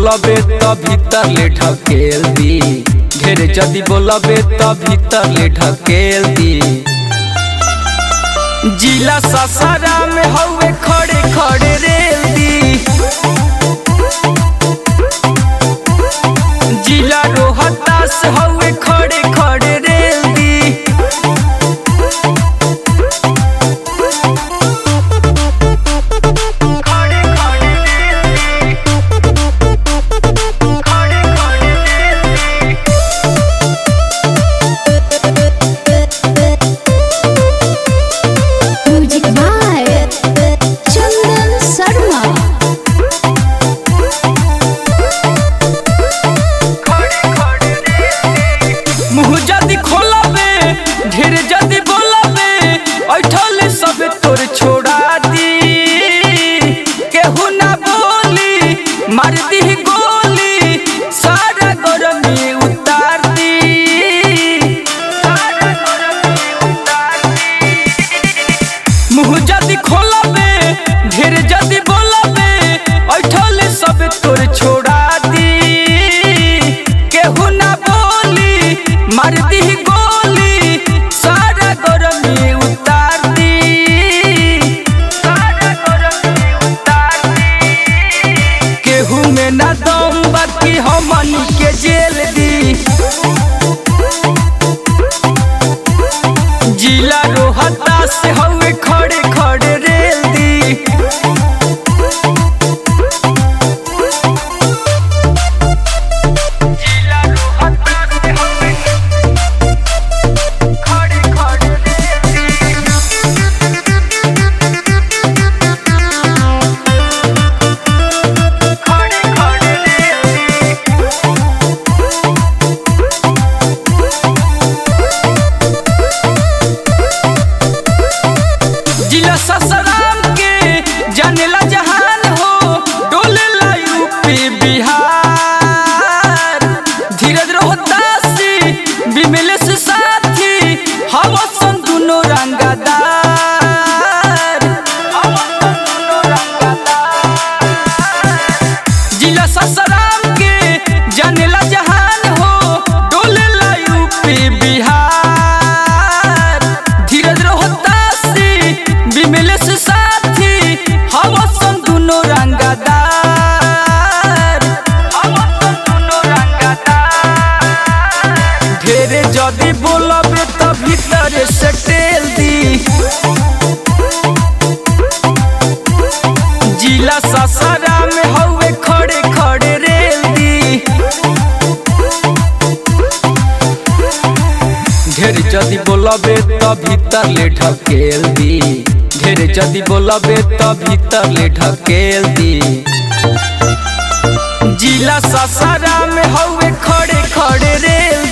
बोलबे त भीतर ले ढकेल दी ढेर जदी बोलबे त भीतर ले ढकेल दी जिला ससारा में हवे खड़े खड़े रेल दी जिला रोहतास हवे खड़े खड़े रेल दी खड़े खड़े रेल दी खड़े खड़े रेल दी म्यूजिक बाय चंदन शर्मा मुँह जदी खोलबे ढेर जदी बोलबे ऐठल सब तोर छोड़ा दी केहू ना बोली मार दी गोली सारा गरमी उतार दी सारा गरमी उतार दी मुँह जदी खोलबे ढेर जदी बोलबे ऐठल सब तोर छोड़ा दी केहू ना बोली मार दी गोली सारा गरमी उतार दी सारा गरमी उतार दी केहू में ना दम बाकी हमनी के जेल दी जिला रोहता से हवे खड़े खड़े रेल दी जिला रोहता से हवे खड़े खड़े रेल दी खड़े खड़े रेल दी जिला ससराम के जानेला जहान हो डोलेला यूपी बिहार धीरज रोहतासी विमलेश साथी हवसन दुनो रंगदार हवसन दुनो रंगदार जिला ससराम के जानेला जहान हो डोलेला यूपी बिहार धीरज रोहतासी विमलेश साथी हवसन दुनो रंगदार हवसन दुनो रंगदार ढेरे जदी बोलबे त भीतर से टेल दी जिला ससारा में हवे खड़े खड़े रेल दी ढेर जदी बोलबे त भीतर ले ढकेल दी ढेर जदी बोलबे त भीतर ले ढकेल दी जिला ससारा में हवे खड़े खड़े रेल